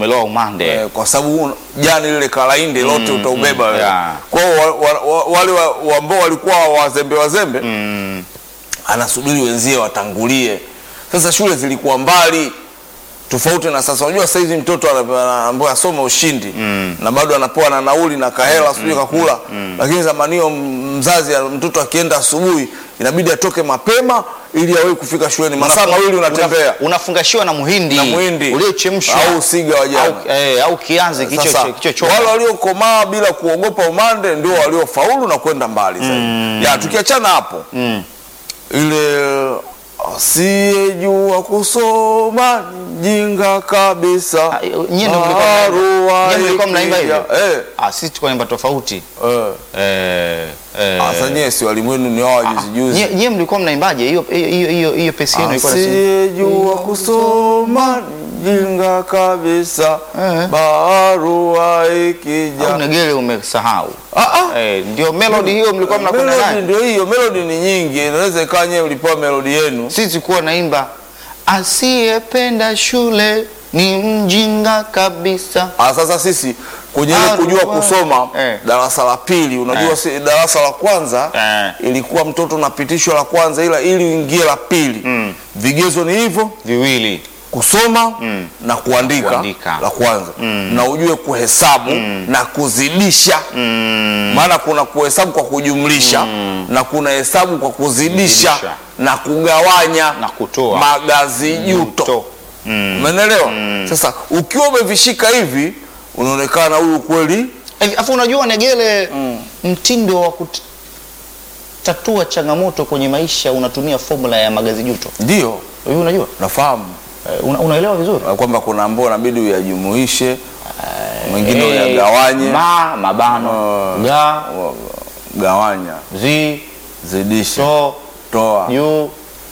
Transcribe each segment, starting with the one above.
umeloa umande Eh, kwa sababu un- jani lile kalainde lote utaubeba wewe. yeah. Kwa hiyo wa, wa, wa, wale wa- wa- ambao walikuwa wazembe wazembe mm. anasubiri wenzie watangulie. Sasa shule zilikuwa mbali tofauti na sasa. Unajua sasa hizi mtoto ana- ana- ambaye asoma ushindi na bado anapewa na nauli na kahela sijui kakula, lakini zamani hiyo m- mzazi mtoto akienda asubuhi inabidi atoke mapema ili awahi kufika shuleni, masaa mawili unatembea unafungashiwa na muhindi, na mwindi uliochemshwa au usiga wa jana. au, eh, au kianzi Sasa kicho kichochoma wale waliokomaa bila kuogopa umande ndio waliofaulu na kwenda mbali zaidi. Ya tukiachana hapo ile asiyejua kusoma ni mjinga kabisa. Ah, nyie ndio mlikuwa Barua nyie mlikuwa mnaimba ikija- hivyo? Eh, Ah, sisi tulikuwa naimba tofauti eh. eh, eh. Sasa nyie si walimu wenu ni wao juzi juzi. Nyie nyie mlikuwa mnaimbaje? Hiyo hiyo hiyo hiyo hiyo pesi yenu ilikuwa nasi- Asiyejua kusoma ni mjinga kabisa. Eh. Barua au ikija. negele umesahau? Ah, ah. Eh, ndio melody hiyo mlikuwa mnakwenda Melody nayo. ndio hiyo, melody ni nyingi, inaweza ikawa nyewe mlipewa melody yenu. Sisi tulikuwa naimba asiyependa shule ni mjinga kabisa. Ah, sasa sisi kwenye ile Ah, kujua ruwa. kusoma Eh. darasa la pili, unajua Eh. si, darasa la kwanza Eh. ilikuwa mtoto unapitishwa la kwanza, ila ili uingie la pili vigezo ni hivyo Viwili. kusoma na kuandika, Kuandika. la kwanza na ujue kuhesabu na kuzidisha maana kuna kuhesabu kwa kujumlisha na kuna hesabu kwa kuzidisha Kuzidisha. na kugawanya Na kutoa. magazi juto To. umeelewa sasa ukiwa umevishika hivi unaonekana huyu kweli Hivi, Afu unajua negele mtindo wa kutatua changamoto kwenye maisha unatumia formula ya magazi juto. ndio Hivi unajua? nafahamu Eh, Una, unaelewa vizuri? kwamba kuna ambao inabidi uyajumuishe mwingine uyagawanye ma mabano ga gawanya zi zidisha so toa juu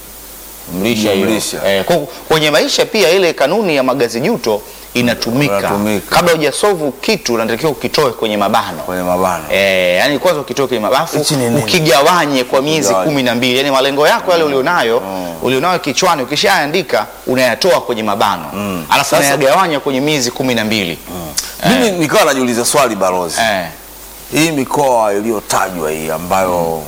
mlisha hiyo. Jumlisha. Eh, kwa- kwenye maisha pia ile kanuni ya magazi juto inatumika. Inatumika. Kabla hujasolve kitu unatakiwa ukitoe kwenye mabano. kwenye mabano Eh, yani kwanza ukitoe kwenye mabafu Hichi ni nini? ukigawanye kwa miezi Ukigawanye. kumi na mbili yani malengo yako yale ulionayo ulionayo kichwani ukishaandika unayatoa kwenye mabano alafu Sasa- unayagawanya kwenye miezi kumi na mbili mimi nikawa najiuliza swali balozi eh, hii mikoa iliyotajwa hii ambayo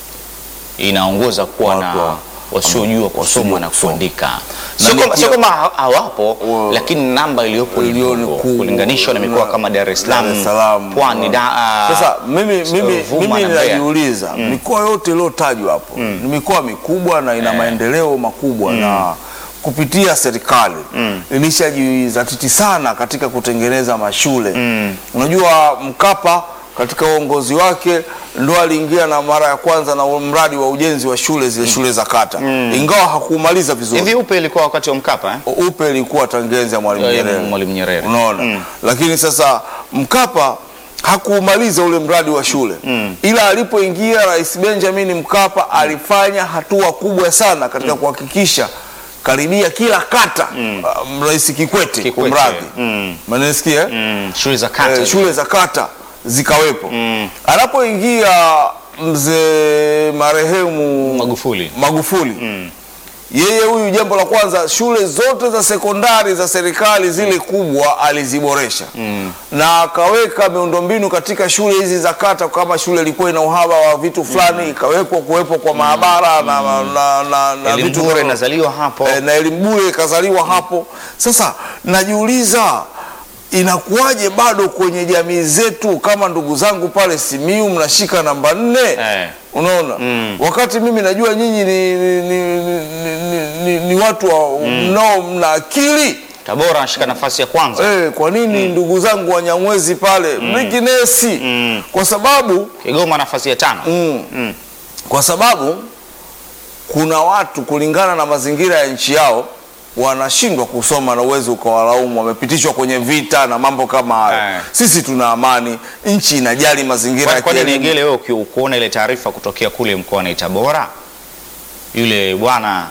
inaongoza kuwa na Watu wa- wasiojua kusoma na kusoma. kuandika. Na Sio ni kama- pia- sio kama ha- hawapo, Wa- lakini namba iliyopo ni iliyo ni ndogo kubwa. kulinganishwa na mikoa Na- kama Dar es Dar es Salaam, Salaam, Pwani, wa- da- ah, Sasa mimi, mimi, Ruvuma mimi na Mbeya. najiuliza mikoa yote iliyotajwa hapo ni mikoa mikubwa na ina maendeleo makubwa na kupitia serikali ilishajizatiti sana katika kutengeneza mashule. Unajua Mkapa katika uongozi wake ndo aliingia na mara ya kwanza na mradi wa ujenzi wa shule zile shule za kata, ingawa hakumaliza vizuri. hivi upe ilikuwa wakati wa Mkapa eh? Upe ilikuwa tangenzi ya Mwalimu Eh, Nyerere. Mwalimu Nyerere. Unaona? Lakini sasa Mkapa hakuumaliza ule mradi wa shule ila alipoingia Rais Benjamin Mkapa alifanya hatua kubwa sana katika kuhakikisha karibia kila kata uh, Rais Kikwete, Kikwete. kumradhi Mm. manasikia eh? Mm, shule za kata eh, shule za kata zikawepo anapoingia mzee marehemu Magufuli. Magufuli yeye huyu, jambo la kwanza, shule zote za sekondari za serikali zile kubwa aliziboresha na akaweka miundombinu katika shule hizi za kata. Kama shule ilikuwa ina uhaba wa vitu fulani, ikawekwa kuwepo kwa maabara na, na, na, na, na elimu vitu bure kama- inazaliwa hapo eh, na elimu bure ikazaliwa hapo. Sasa najiuliza inakuwaje bado kwenye jamii zetu, kama ndugu zangu pale Simiu mnashika namba nne Eh. unaona wakati mimi najua nyinyi ni, ni, ni, ni, ni, ni, ni watu wa mnao mna akili Tabora anashika nafasi ya kwanza eh, kwa nini ndugu zangu Wanyamwezi pale mlikinesi kwa sababu Kigoma nafasi ya tano mm, kwa sababu kuna watu kulingana na mazingira ya nchi yao wanashindwa kusoma na uwezi ukawalaumu, wamepitishwa kwenye vita na mambo kama hayo. Eh. Sisi tuna amani, nchi inajali mazingira Kwa- ya kwani kielimu. Negele, wewe uki- kuona ile taarifa kutokea kule mkoani Tabora, yule bwana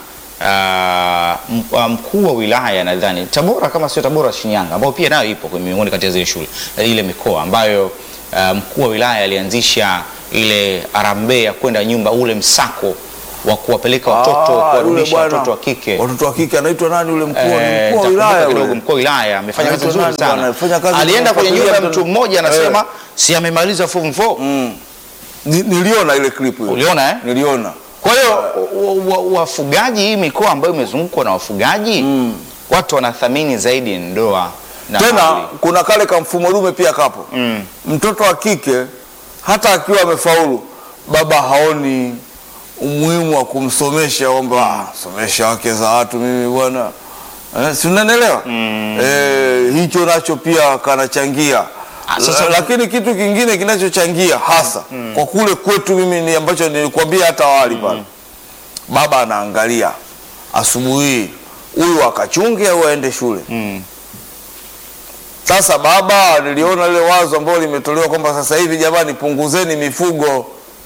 ah, m- ah, mkuu wa wilaya nadhani Tabora kama sio Tabora, Shinyanga, ambao pia nayo ipo kwenye miongoni kati ya zile shule eh, ile mikoa ambayo ah, mkuu wa wilaya alianzisha ile harambee ya kwenda nyumba, ule msako wa kuwapeleka watoto Ah, yule kuwarudisha bwana, watoto wa kike watoto wa kike anaitwa nani yule mkuu? Eh, Ni mkuu wa nitakumbuka wilaya kidogo, yule. mkuu wa wilaya amefanya kazi Anaitwa nzuri nani bwana? sana. Amefanya kazi Alienda kwenye nyumba ya kumfuatilia mtu mmoja anasema Eh. si amemaliza form 4. Mm. Ni- Niliona ile clip hiyo. Uliona eh? Niliona. Kwa hiyo wa- wa- wafugaji, hii mikoa ambayo imezungukwa na wafugaji watu wanathamini zaidi ndoa na Tena mali. kuna kale kamfumo dume pia kapo. Mm. Mtoto wa kike hata akiwa amefaulu, baba haoni umuhimu wa kumsomesha kwamba "Ah, somesha wake za watu mimi bwana eh, si unanielewa? Eh, hicho nacho pia kanachangia. Ah, sasa- La- lakini kitu kingine kinachochangia hasa kwa kule kwetu mimi ni ambacho nilikwambia hata awali pale, baba anaangalia asubuhi huyu akachunge au aende shule. Mm. Sasa baba, niliona lile wazo ambalo limetolewa kwamba sasa hivi jamani, punguzeni mifugo,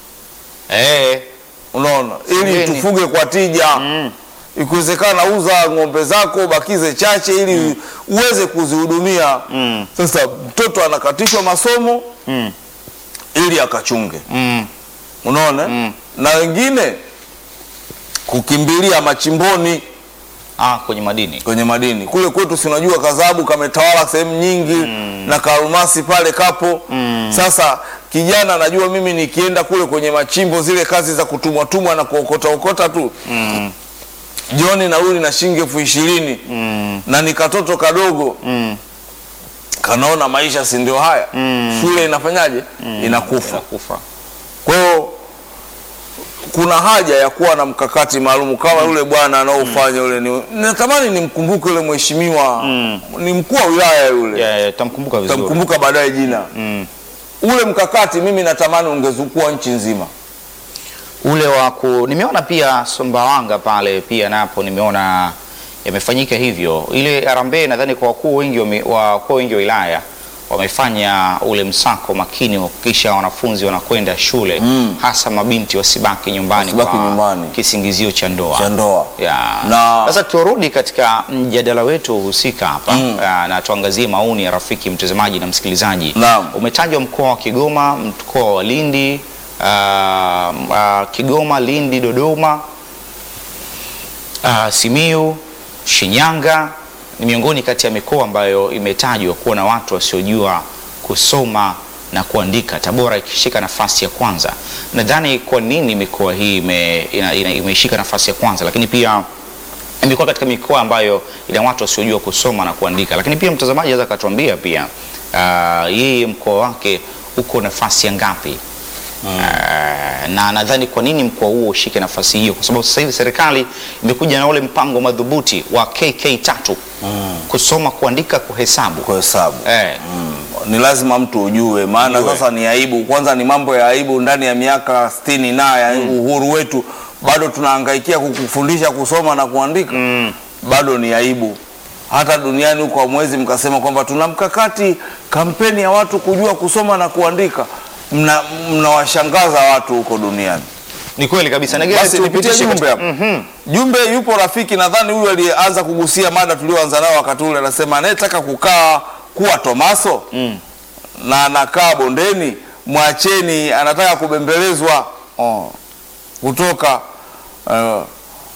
Eh, unaona, ili Fugeni. tufuge kwa tija. Ikiwezekana uza ng'ombe zako, bakize chache ili uweze kuzihudumia. Mm. Sasa mtoto anakatishwa masomo Mm. ili akachunge, mm. unaona Mm. na wengine kukimbilia machimboni Ah, kwenye madini kwenye madini kule kwetu, si unajua kadhabu kametawala sehemu nyingi na karumasi pale kapo. Sasa kijana anajua mimi nikienda kule kwenye machimbo, zile kazi za kutumwa tumwa na kuokota okota tu mm. jioni narudi na shilingi elfu ishirini Mm. na ni katoto kadogo Mm. kanaona maisha si ndio haya, shule inafanyaje? Inakufa. Inakufa. Kwa hiyo kuna haja ya kuwa na mkakati maalum kama yule bwana anaofanya yule. Ni, natamani nimkumbuke yule mheshimiwa ni mkuu wa wilaya yule, Yeah, yeah, tamkumbuka vizuri. tamkumbuka baadaye jina. Mm. Ule mkakati mimi natamani ungezukua nchi nzima. ule wa ku nimeona pia Sumbawanga pale pia napo nimeona yamefanyika hivyo. Ile harambee nadhani kwa wakuu wengi wa mi- wa wakuu wengi wa wilaya wamefanya ule msako makini wa kuhakikisha wanafunzi wanakwenda shule hasa mabinti wasibaki nyumbani Wasibaki kwa nyumbani. kisingizio cha ndoa. Cha ndoa. Ya. Na- Sasa turudi katika mjadala wetu husika hapa ah, na tuangazie maoni ya rafiki mtazamaji na msikilizaji. Naam. Umetajwa mkoa wa Kigoma, mkoa wa Lindi, ah, ah, Kigoma, Lindi, Dodoma, ah, Simiu, Shinyanga ni miongoni kati ya mikoa ambayo imetajwa kuwa na watu wasiojua kusoma na kuandika, Tabora ikishika nafasi ya kwanza. Nadhani kwa nini mikoa hii ime, ina, ina, imeishika nafasi ya kwanza, lakini pia imekuwa katika mikoa ambayo ina watu wasiojua kusoma na kuandika. Lakini pia mtazamaji anaweza akatuambia pia ah, yeye mkoa wake uko nafasi ya ngapi? Ah, na nadhani kwa nini mkoa huo ushike nafasi hiyo, kwa sababu sasa hivi serikali imekuja na ule mpango madhubuti wa KK tatu kusoma, kuandika, kuhesabu. Kwa hesabu Eh, Mm, ni lazima mtu ujue, maana Ujue. sasa ni aibu. Kwanza ni mambo ya aibu ndani ya miaka sitini na ya uhuru wetu, bado tunahangaikia kukufundisha kusoma na kuandika bado ni aibu. Hata duniani huko hamwezi mkasema kwamba tuna mkakati kampeni ya watu kujua kusoma na kuandika. Mna- Mnawashangaza watu huko duniani. ni kweli kabisa. Negele, Basi nipitie tupitishe jumbe katika- hapa. Jumbe yupo rafiki, nadhani huyu aliyeanza kugusia mada tulioanza nayo wakati ule, anasema anayetaka kukaa kuwa Tomaso na anakaa bondeni, mwacheni, anataka kubembelezwa oh. kutoka uh,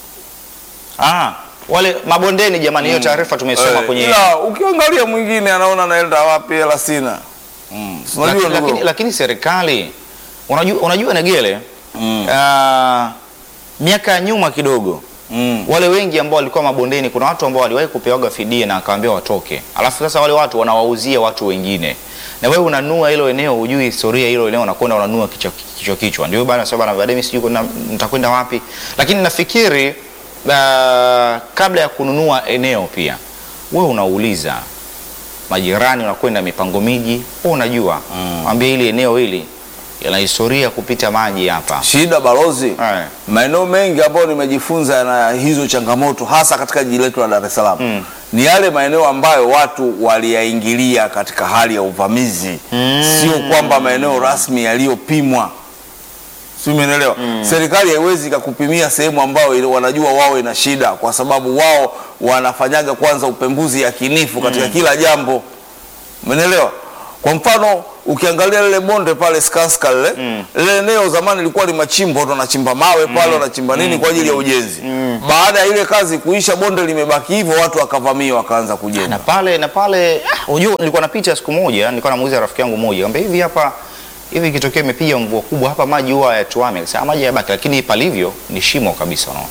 Ah, wale mabondeni jamani, hiyo taarifa tumesoma eh, kwenye ila ukiangalia mwingine anaona naenda wapi, hela sina. Si unajua lakini, ndugu? lakini, lakini serikali unajua, unajua Negele Mm. ah, miaka ya nyuma kidogo Mm. wale wengi ambao walikuwa mabondeni, kuna watu ambao waliwahi kupewaga fidia na akawaambia watoke, alafu sasa wale watu wanawauzia watu wengine, na wewe unanua hilo eneo, hujui historia hilo eneo, unakwenda unanua kichwa kichwa, kichwa. Ndio bana sasa bana, baadaye mimi sijui kuna- nitakwenda wapi, lakini nafikiri ah, kabla ya kununua eneo pia wewe unauliza majirani, unakwenda mipango miji, wewe unajua mwambie hili eneo hili yana historia kupita maji hapa Shida balozi, Eh. maeneo mengi ambayo nimejifunza na hizo changamoto hasa katika jiji letu la Dar es Salaam ni yale maeneo ambayo watu waliyaingilia katika hali ya uvamizi, sio kwamba maeneo rasmi yaliyopimwa. Si umeelewa? Serikali haiwezi ikakupimia sehemu ambayo ile wanajua wao ina shida, kwa sababu wao wanafanyaga kwanza upembuzi yakinifu katika kila jambo. Umeelewa? Kwa mfano ukiangalia lile bonde pale Skanska lile lile eneo zamani lilikuwa limachimbo, watu wanachimba mawe pale wanachimba nini kwa ajili ya ujenzi. Baada ya ile kazi kuisha, bonde limebaki hivyo, watu wakavamia wakaanza kujenga. na pale na pale ah, unajua nilikuwa napita siku moja nilikuwa namuuliza rafiki yangu mmoja kwamba hivi hapa hivi ikitokea imepiga mvua kubwa hapa maji huwa hayatuami akasema maji yabaki lakini palivyo ni shimo kabisa unaona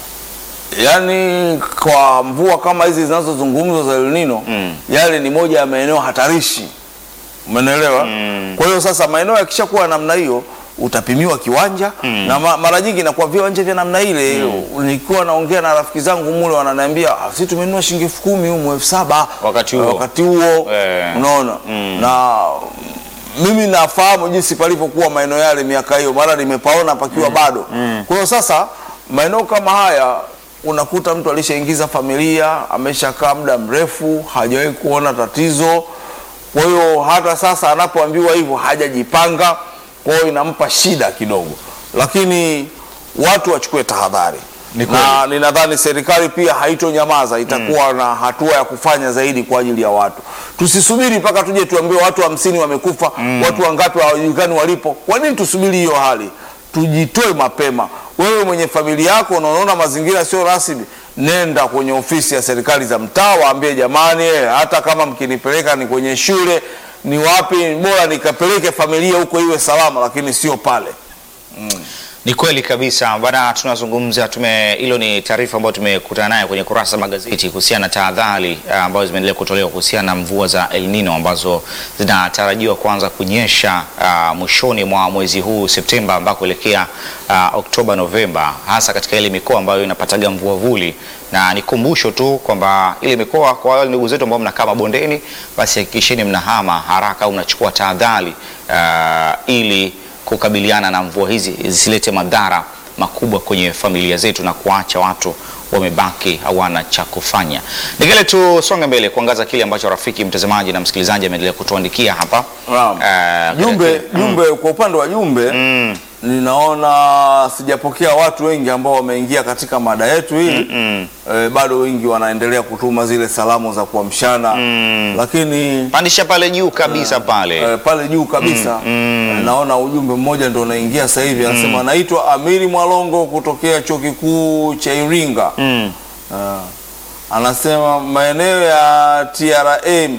Yaani kwa mvua kama hizi zinazozungumzwa za El Nino yale ni moja ya maeneo hatarishi, umeelewa? Kwa hiyo sasa maeneo yakishakuwa namna hiyo utapimiwa kiwanja na ma, mara nyingi inakuwa viwanja vya namna ile. Nilikuwa naongea na rafiki zangu mule, wananiambia "Ah, sisi tumenunua shilingi elfu kumi humu elfu saba Wakati huo. wakati huo Eh. unaona na mimi nafahamu jinsi palivyokuwa maeneo yale miaka hiyo, mara nimepaona pakiwa bado. Kwa hiyo sasa maeneo kama haya unakuta mtu alishaingiza familia, ameshakaa muda mrefu, hajawahi kuona tatizo. Kwa hiyo hata sasa anapoambiwa hivyo hajajipanga, kwa hiyo inampa shida kidogo, lakini watu wachukue tahadhari Ni kweli. na ninadhani serikali pia haitonyamaza, itakuwa na hatua ya kufanya zaidi kwa ajili ya watu. Tusisubiri mpaka tuje tuambiwe watu hamsini wamekufa, watu wangapi hawajulikani walipo. Kwa nini tusubiri hiyo hali? Tujitoe mapema. Wewe mwenye familia yako na unaona mazingira sio rasmi, nenda kwenye ofisi ya serikali za mtaa, waambie jamani, eh, hata kama mkinipeleka ni kwenye shule ni wapi, bora nikapeleke familia huko iwe salama, lakini sio pale. Ni kweli kabisa bana, tunazungumza tume, hilo ni taarifa ambayo tumekutana nayo kwenye kurasa za magazeti kuhusiana na tahadhari ah, ambazo zimeendelea kutolewa kuhusiana na mvua za El Nino ambazo zinatarajiwa kuanza kunyesha ah, mwishoni mwa mwezi huu Septemba ambako kuelekea ah, Oktoba Novemba, hasa katika ile mikoa ambayo inapataga mvua vuli, na nikumbusho tu kwamba ile mikoa, kwa wale ndugu zetu ambao mnakaa mabondeni, basi hakikisheni mnahama haraka au mnachukua tahadhari ah, ili kukabiliana na mvua hizi zisilete madhara makubwa kwenye familia zetu na kuacha watu wamebaki hawana cha kufanya. Nikile tusonge mbele kuangaza kile ambacho rafiki mtazamaji na msikilizaji ameendelea kutuandikia hapa. Naam. Eh, Jumbe, katika- jumbe kwa upande wa jumbe ninaona sijapokea watu wengi ambao wameingia katika mada yetu hii eh, bado wengi wanaendelea kutuma zile salamu za kuamshana lakini pandisha pale juu kabisa pale. eh, pale juu kabisa eh, naona ujumbe mmoja ndo unaingia sasa hivi anasema naitwa Amiri Mwalongo kutokea chuo kikuu cha Iringa Mm. Ah. anasema maeneo ya TRM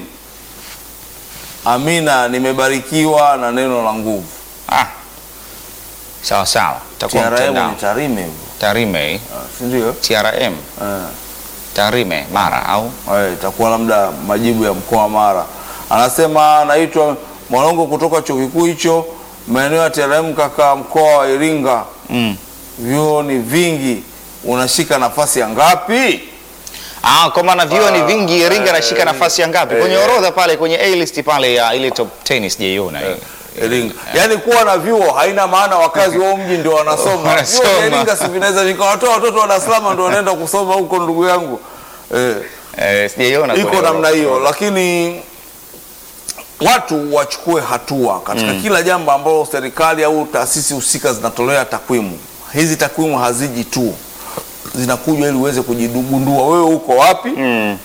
Amina, nimebarikiwa na neno la nguvu. Ah. Sawa sawa. Takuwa TRM mtandao. ni Tarime hivyo, Tarime, Ah, si ndio? TRM, Eh, Tarime, Mara au eh, itakuwa labda majibu ya mkoa wa Mara. Anasema naitwa Mwalongo kutoka chuo kikuu hicho, maeneo ya TRM kaka, mkoa wa Iringa. mm. Vyuo ni vingi, unashika nafasi ya ngapi? Ah, kwa maana vyuo ni vingi, Iringa eh, nashika nafasi ya ngapi? eh, Kwenye eh. orodha pale kwenye A list pale ya ile top 10 sijaiona hii. Iringa. Yaani kuwa na vyuo haina maana wakazi wa mji ndio wanasoma. Wanasoma. Vyuo vya Iringa si vinaweza vikawatoa watoto wa Dar es Salaam ndio wanaenda kusoma huko ndugu yangu. Eh, Eh, sijaiona iko kwenye namna orodha. hiyo lakini watu wachukue hatua katika kila jambo ambalo serikali au taasisi husika zinatolea takwimu. Hizi takwimu haziji tu, zinakuja ili uweze kujigundua wewe uko wapi Mm.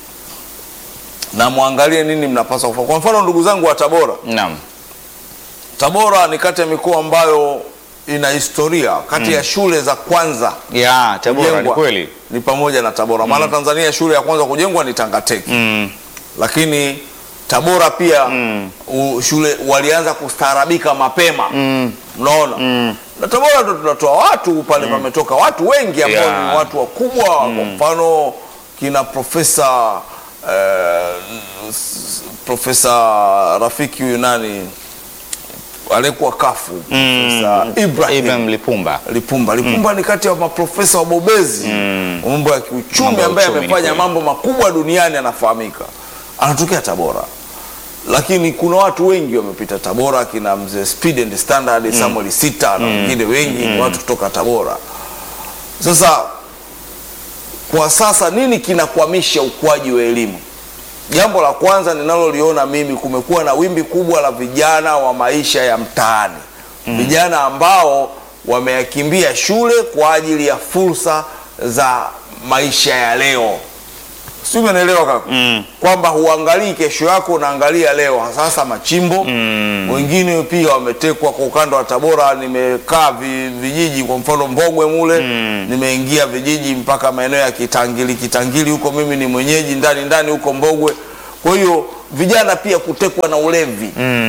na mwangalie nini mnapaswa kufanya. Kwa mfano ndugu zangu wa Tabora, Naam. Tabora ni kati ya mikoa ambayo ina historia kati ya shule za kwanza Ya, Tabora ni kujengwa kweli. ni pamoja na Tabora. Maana Tanzania shule ya kwanza kujengwa ni Tangateki Mm. lakini Tabora pia u, shule walianza kustaarabika mapema unaona na Tabora ndo tunatoa watu pale pametoka watu wengi ambao Yeah. ni watu wakubwa kwa mfano kina profesa eh, s- profesa rafiki huyu nani aliyekuwa kafu profesa Ibrahim Ibrahim Lipumba. Lipumba. Lipumba ni kati ya maprofesa wabobezi wa mambo ya kiuchumi Mambo ya ambaye uchumi, ni amefanya kweli. mambo makubwa duniani, anafahamika, anatokea Tabora. Lakini kuna watu wengi wamepita Tabora, kina mzee Speed and Standard Samuel Sita na wengine wengi ni watu kutoka Tabora. Sasa kwa sasa nini kinakwamisha ukuaji wa elimu? Jambo la kwanza ninaloliona mimi, kumekuwa na wimbi kubwa la vijana wa maisha ya mtaani, vijana ambao wameyakimbia shule kwa ajili ya fursa za maisha ya leo. si umeelewa kaka kwamba huangalii kesho yako unaangalia leo sasa machimbo wengine pia wametekwa kwa ukanda wa tabora nimekaa vi, vijiji kwa mfano mbogwe mule nimeingia vijiji mpaka maeneo ya kitangili kitangili huko mimi ni mwenyeji ndani ndani huko mbogwe kwa hiyo vijana pia kutekwa na ulevi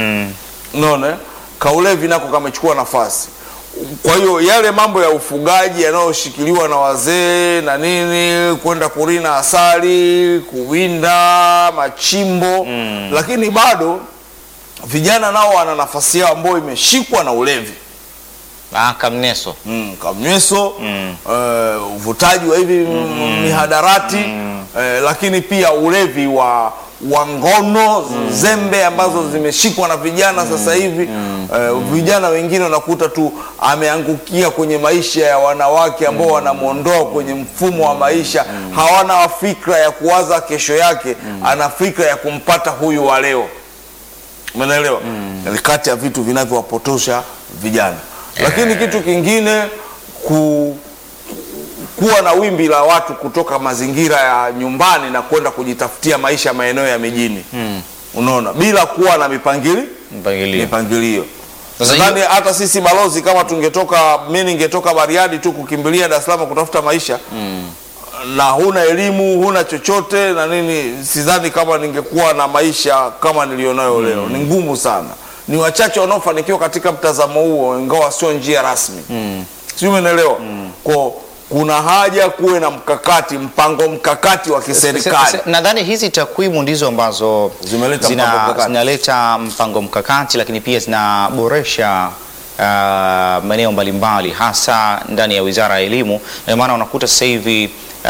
unaona eh? kaulevi nako kamechukua nafasi kwa hiyo yale mambo ya ufugaji yanayoshikiliwa na wazee na nini kwenda kurina asali kuwinda machimbo lakini bado vijana nao wana nafasi yao ambayo imeshikwa na ulevi Ah, kamneso mm, kamnyweso eh, uvutaji wa hivi mihadarati eh, lakini pia ulevi wa wa ngono zembe ambazo zimeshikwa na vijana sasa hivi eh, vijana wengine unakuta tu ameangukia kwenye maisha ya wanawake ambao wanamwondoa kwenye mfumo wa maisha hawana fikra ya kuwaza kesho yake ana fikra ya kumpata huyu wa leo umeelewa ni kati ya vitu vinavyowapotosha vijana lakini kitu kingine ku, kuwa na wimbi la watu kutoka mazingira ya nyumbani na kwenda kujitafutia maisha maeneo ya mijini unaona bila kuwa na mipangili mpangilio mipangilio Sasa nadhani hata sisi balozi kama tungetoka mi ningetoka bariadi tu kukimbilia dar es salaam kutafuta maisha na huna elimu huna chochote na nini sidhani kama ningekuwa na maisha kama nilionayo leo ni ngumu sana ni wachache wanaofanikiwa katika mtazamo huo ingawa sio njia rasmi mm. sijui umeelewa ko kuna haja kuwe na mkakati mpango mkakati wa kiserikali Se- se- nadhani hizi takwimu ndizo ambazo Zimeleta zina- mpango mkakati. zinaleta mpango mkakati lakini pia zinaboresha uh, maeneo mbalimbali hasa ndani ya wizara ya elimu ndio maana unakuta sasa hivi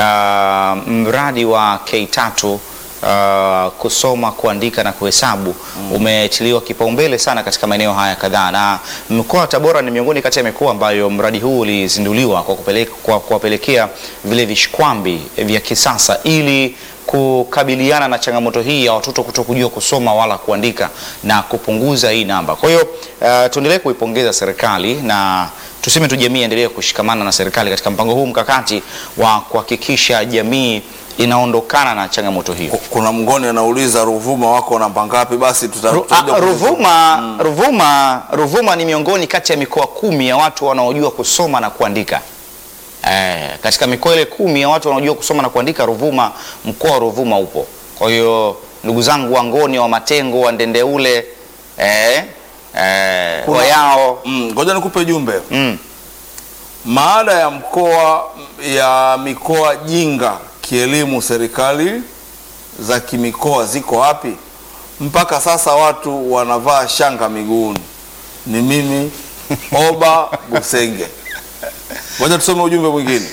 uh, mradi wa K3 Uh, kusoma kuandika na kuhesabu umetiliwa kipaumbele sana katika maeneo haya kadhaa, na mkoa wa Tabora ni miongoni kati ya mikoa ambayo mradi huu ulizinduliwa kwa kupeleka, kwa kuwapelekea vile vishkwambi vya kisasa ili kukabiliana na changamoto hii ya watoto kuto kujua kusoma wala kuandika na kupunguza hii namba. Kwa hiyo uh, tuendelee kuipongeza serikali na tuseme tu jamii endelee kushikamana na serikali katika mpango huu mkakati wa kuhakikisha jamii inaondokana na changamoto hiyo. kuna mngoni anauliza ruvuma wako namba ngapi basi tuta- Ru, tutakuja a, kuzi- Ruvuma, Ruvuma, Ruvuma ni miongoni kati ya mikoa kumi ya watu wanaojua kusoma na kuandika. Eh, katika mikoa ile kumi ya watu wanaojua kusoma na kuandika Ruvuma, mkoa wa Ruvuma upo. Kwa hiyo ndugu zangu Wangoni, wa Matengo, wa Ndendeule, eh, eh, Kuna- Wayao, Mm, ngoja nikupe jumbe mm, maada ya mkoa ya mikoa jinga kielimu serikali za kimikoa ziko wapi mpaka sasa watu wanavaa shanga miguuni ni mimi oba busenge ngoja tusome ujumbe mwingine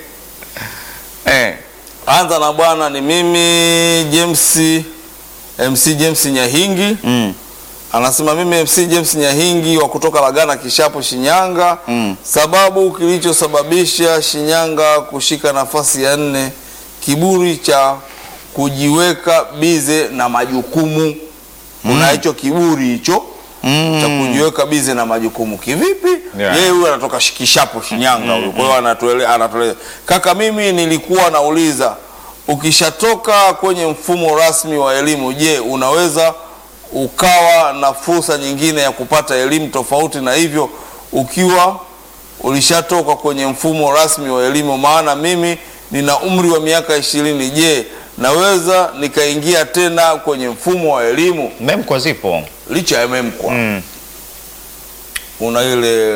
eh, anza na bwana ni mimi james mc james nyahingi mm, anasema mimi MC James Nyahingi wa kutoka Lagana Kishapu Shinyanga. Mm. Sababu kilichosababisha Shinyanga kushika nafasi ya nne, kiburi cha kujiweka bize na majukumu. Kuna hicho kiburi hicho Mm. cha kujiweka bize na majukumu. Kivipi? Yeah. Yeye huyu anatoka Shi- Kishapu Shinyanga huyu. Kwa hiyo anatuele anatueleza. Kaka, mimi nilikuwa nauliza ukishatoka kwenye mfumo rasmi wa elimu, je, unaweza ukawa na fursa nyingine ya kupata elimu tofauti na hivyo ukiwa ulishatoka kwenye mfumo rasmi wa elimu? Maana mimi nina umri wa miaka ishirini. Je, naweza nikaingia tena kwenye mfumo wa elimu memkwa zipo licha ya memkwa mm, kuna ile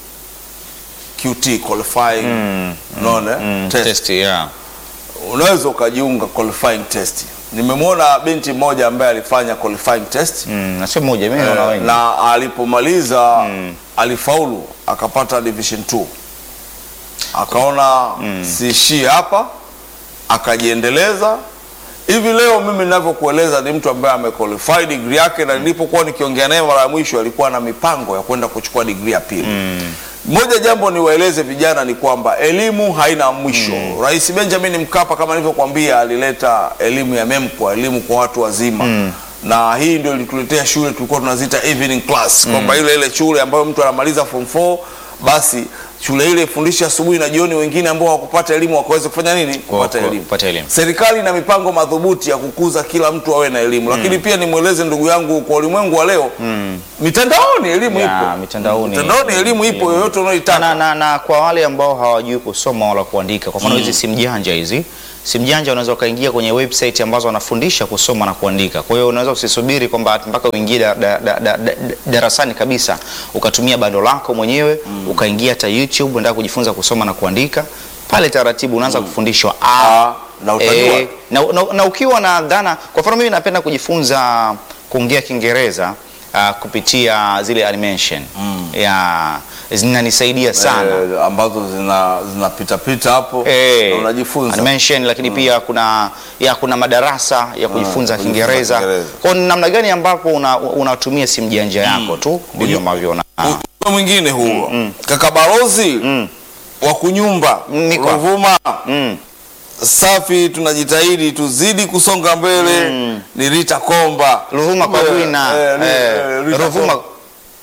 QT qualifying mm, unaona mm, test. test, yeah. unaweza ukajiunga qualifying test. Nimemwona binti mmoja ambaye alifanya qualifying test Mm, na sio moja, mimi naona Eh, wengi. na alipomaliza alifaulu akapata division 2 akaona siishii hapa akajiendeleza hivi leo mimi ninavyokueleza ni mtu ambaye amequalify degree yake na nilipokuwa nikiongea naye mara ya mwisho alikuwa na mipango ya kwenda kuchukua degree ya pili moja jambo niwaeleze vijana ni kwamba elimu haina mwisho rais benjamin mkapa kama nilivyokuambia alileta elimu ya memkwa elimu kwa watu wazima na hii ndio ilituletea shule tulikuwa tunaziita evening class kwamba ile ile shule ambayo mtu anamaliza form 4 basi shule ile ifundishe asubuhi na jioni, wengine ambao hawakupata elimu wakaweze kufanya nini? Kupata ku- elimu. kupata elimu. Serikali ina mipango madhubuti ya kukuza kila mtu awe na elimu, lakini pia nimweleze ndugu yangu, kwa ulimwengu wa leo mitandaoni elimu Ya, ipo, mitandaoni. mitandaoni elimu ipo yoyote unayoitaka. na, na, na kwa wale ambao hawajui kusoma wala kuandika, kwa mfano hizi simu janja hizi simu janja, unaweza ukaingia kwenye website ambazo wanafundisha kusoma na kuandika. Kwa hiyo unaweza usisubiri kwamba mpaka uingie da, da, da, da, da, darasani kabisa, ukatumia bando lako mwenyewe ukaingia hata YouTube unataka kujifunza kusoma na kuandika pale, taratibu unaanza kufundishwa a, Ah, na utajua. eh, na, na, na ukiwa na dhana, kwa mfano mimi napenda kujifunza kuongea Kiingereza uh, kupitia zile animation ya zinanisaidia sana Eh, ambazo zina zinapita pita hapo Eh, na unajifunza. animation lakini pia kuna ya kuna madarasa ya kujifunza kujifunza Kiingereza. Kiingereza. Kwa hiyo namna gani ambapo una- unatumia simu janja yako tu ndivyo ambavyo una Ujumbe mwingine huo kaka balozi wa kunyumba Niko. Ruvuma mm. safi, tunajitahidi tuzidi kusonga mbele. Ni Rita Komba Ruvuma Kumbe, Kabwina eh, ni- eh, eh, Rita Ruvuma Komba.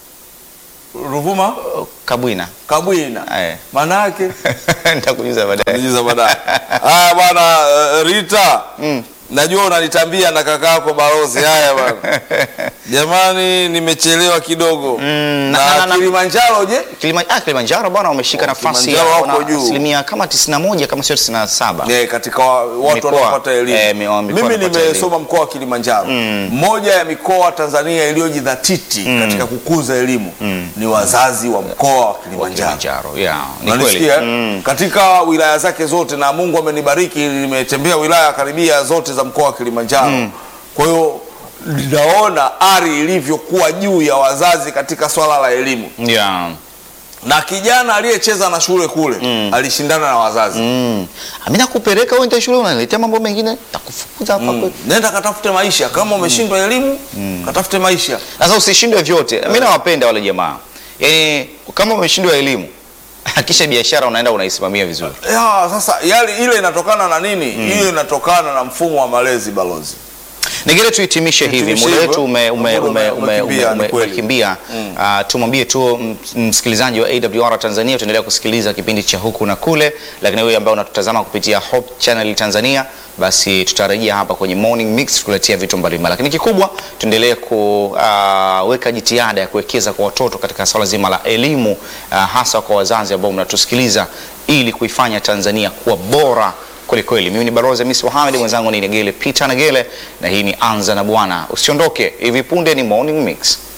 Ruvuma Kabwina Kabwina Eh. maana yake nitakujuza baadaye. Nijuza baadaye. Haya bwana eh, Rita najua unanitambia na kaka yako balozi. Haya bwana jamani, nimechelewa kidogo na- na, na- na- Kilimanjaro je? Kilima, ah, Kilimanjaro bwana wameshika Oh, nafasi ya Kilimanjaro wako wana juu. asilimia kama 91 kama sio 97. Ne, katika wa- watu Mikoa. wanaopata elimu. Eh, mi- wa- mikoa Mimi wanapata nimesoma mkoa wa Kilimanjaro. Moja ya mikoa Tanzania iliyojidhatiti katika kukuza elimu ni wazazi wa mkoa wa Kilimanjaro. Kilimanjaro. Yeah, ni kweli. Unanisikia? Katika wilaya zake zote, na Mungu amenibariki, nimetembea wilaya karibia zote za mkoa wa Kilimanjaro. Kwa hiyo ninaona ari ilivyokuwa juu ya wazazi katika swala la elimu, Yeah. na kijana aliyecheza na shule kule alishindana na wazazi. Mm. Mimi nakupeleka wewe ndio shule unaniletea mambo mengine takufukuza hapa kwetu. Nenda katafute maisha, kama umeshindwa elimu katafute maisha. Sasa usishindwe vyote. Mimi nawapenda wale jamaa. Yaani kama umeshindwa elimu, hakisha biashara unaenda unaisimamia vizuri. Ya, sasa yale ile inatokana na nini? Hiyo inatokana na mfumo wa malezi balozi. Ningine tuhitimishe hivi, Tuhitimishe muda wetu hivyo. ume, ume, Muda ume, ume- ume, umekimbia, ume, ni kweli. umekimbia. Ah, tumwambie tu m- msikilizaji wa AWR Tanzania, tuendelea kusikiliza kipindi cha huku na kule, lakini wewe ambaye unatutazama kupitia Hope Channel Tanzania, basi tutarejea hapa kwenye Morning Mix kuletea vitu mbalimbali, lakini kikubwa tuendelee kuweka jitihada ya kuwekeza kwa watoto katika swala zima la elimu, ah, hasa kwa wazazi ambao mnatusikiliza ili kuifanya Tanzania kuwa bora kweli kweli. Mimi ni Balozi Hamisi Mohamed, mwenzangu ni Negele Peter Negele, na hii ni Anza na Bwana. Usiondoke, hivi punde ni Morning Mix.